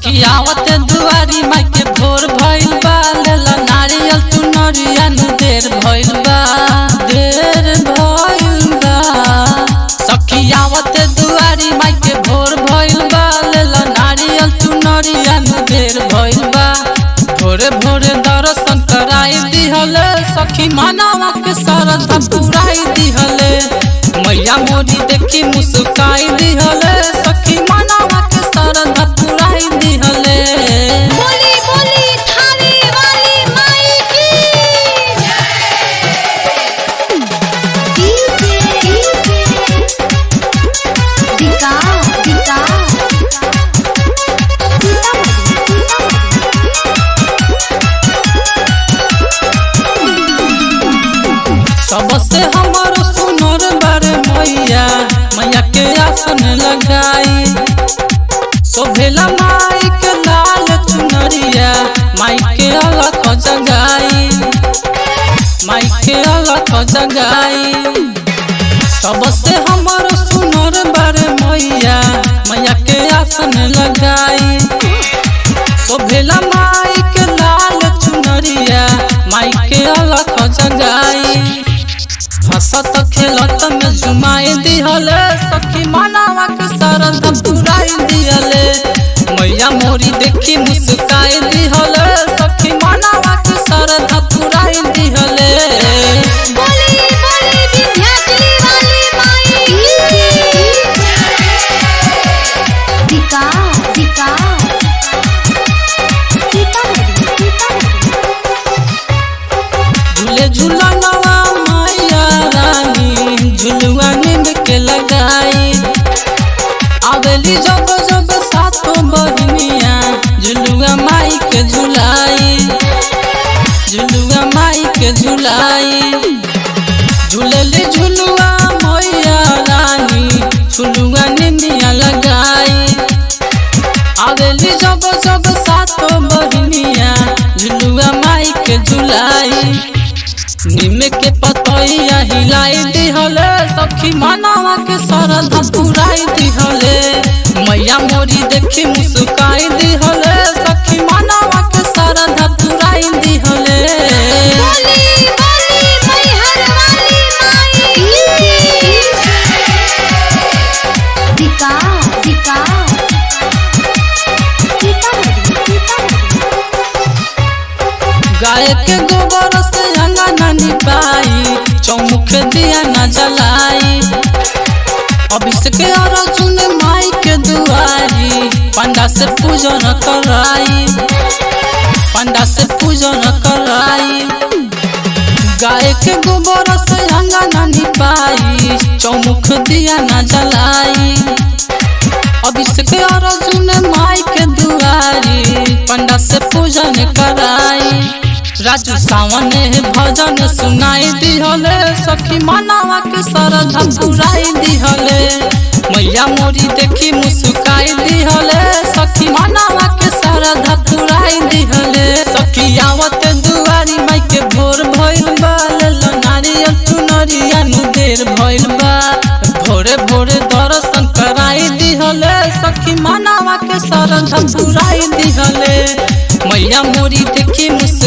सखियावत दुआरी माई के भोर भइल बा लेला नारियल तू नरिया नु देर भइल बा देर भइल बा सखियावत दुआरी माई के भोर भइल बा लेला नारियल तू नरिया नु देर भइल बा भोरे भोरे दर्शन कराई दिहले सखी मानवा के सरधा पुराई दिहले मैया मोरी देखी मुस्काई दिहले सखी मानवा के सरधा पुराई दिहले बोली बोली थाने वाली माई की डीजे दिका दिका सबसे हमारो सुनर बारे मैया मैया के आसन लगाई शोभेला माई के लाल चुनरिया माई के अलग जगाई माई के अलग जगाई सबसे हमारो सुनर बारे मैया मैया के आसन लगाई शोभेला माई के लाल चुनरिया माई के अलग जगाई हंसत खेलत में जुमाई दिहले सखी मानवा के सरद पुराई दिहले मैया मोरी देखी मुस्काई दिहले सखी मानवा के सरद पुराई दिहले बोली बोली विद्यार्थी वाली माई दिका दिका झूले झूलनवा मैया रानी झुलुआ नींद के लगाई आवेली जब जब सातो बहनिया झुलुआ माई के झुलाई झुलुआ माई के झुलाई झूलली झुलुआ मैया रानी झुलुआ निंदिया लगाई आवेली जब जब सातो बहनिया झुलुआ माई के झुलाई निम के पतैया हिलाई दिहले सखी मानवा के सरधा पुराई दिहले मैया मोरी देखी मुस्काई दिहले सखी मानवा के सरधा पुराई दिहले बोली बोली मैहर वाली माई दिका दिका गाय के गोबर से अंगना निपाई चौमुख दिया न जलाई अभिषेक अर्जुन माई के दुआरी पंडा से पूजन कराई पंडा से पूजन कराई गाय के गोबर से अंगना निपाई चौमुख दिया न जलाई अभिषेक अर्जुन माई के दुआरी पंडा से पूजन कराई राजू सावन भजन सुनाई दिहले सखी मानवा के सरधा पुराई दिहले मैया मोरी देखी मुस्काई दिहले सखी मानवा के सरधा पुराई दिहले सखी आवत दुआरी माई के भोर भइल बा लेलो नारियल चुनरिया नु देर भइल बा भोरे भोरे दर्शन कराई दिहले सखी मानवा के सरधा पुराई दिहले मैया मोरी देखी मुस